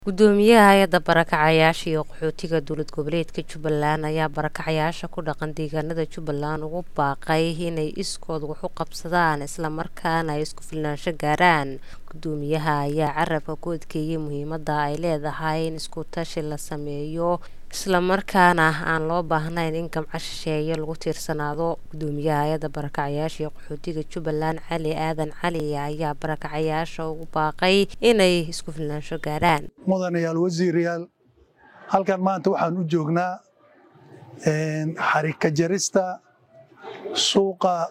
Guddoomiyaha Hay'adda Barakacayaasha iyo Qaxootiga Dowlad Goboleedka Jubbaland ayaa barakacayaasha ku dhaqan deegaanada Jubbaland ugu baaqay inay iskood wax u qabsadaan isla markaana ay isku filnaansho gaaraan. Guddoomiyaha ayaa carrabka ku adkeeyay muhiimadda ay leedahay in isku tashi la sameeyo isla markaana aan loo baahnayn in gamco shisheeye lagu tiirsanaado. Guddoomiyaha Hay'adda Barakacayaasha iyo Qaxootiga Jubbaland Cali Aadan Cali ayaa barakacayaasha ugu baaqay inay isku filnaansho gaaraan. mudanayaal wasiirayaal halkan maanta waxaan u joognaa xarig ka jarista suuqa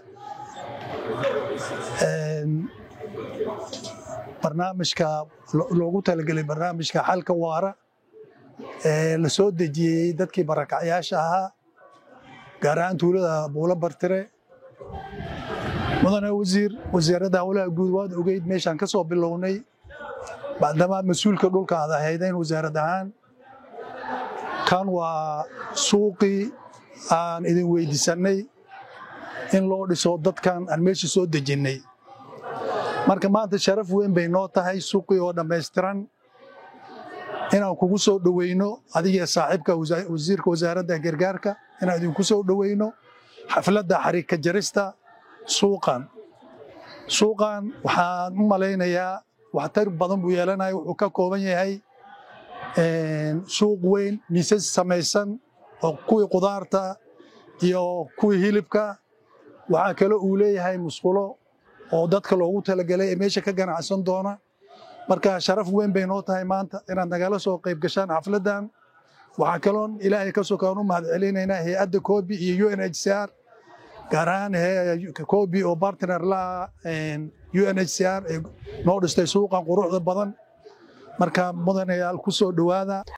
barnaamijka loogu talagelay barnaamijka xalka waara ee la soo dejiyey dadkii barakacyaasha ahaa gaar ahaan tuulada buulo bartire mudane wasiir wasaaradda howlaha guud waad ogeyd meeshaan ka soo bilownay bacdamaa mas-uulka dhulka aad ahaydeen wasaarad ahaan kan waa suuqii aan idin weydiisannay in loo dhiso dadkan aan meesha soo dejinnay marka maanta sharaf weyn bay noo tahay suuqii oo dhammaystiran inaan kugu soo dhoweyno adiga saaxiibka wasiirka wasaaradda gargaarka inaan idinku soo dhoweyno xafladda xarig ka jarista suuqan suuqan waxaan u malaynayaa waxtar badan buu yeelanaya wuxuu ka kooban yahay suuq weyn miisas samaysan oo kuwii qudaarta iyo kuwii hilibka waxaa kale uu leeyahay musqulo oo dadka loogu talagelay ee meesha ka ganacsan doona marka sharaf weyn bay noo tahay maanta inaad nagala soo qayb gashaan xafladdan waxaa kaloon ilaahay ka sokaan u mahad celinaynaa hay-adda koobi iyo u n h c r gaar ahaan koobi oo bartner la u n h c r ee noo dhistay suuqan quruxda badan marka mudanayaal ku soo dhowaada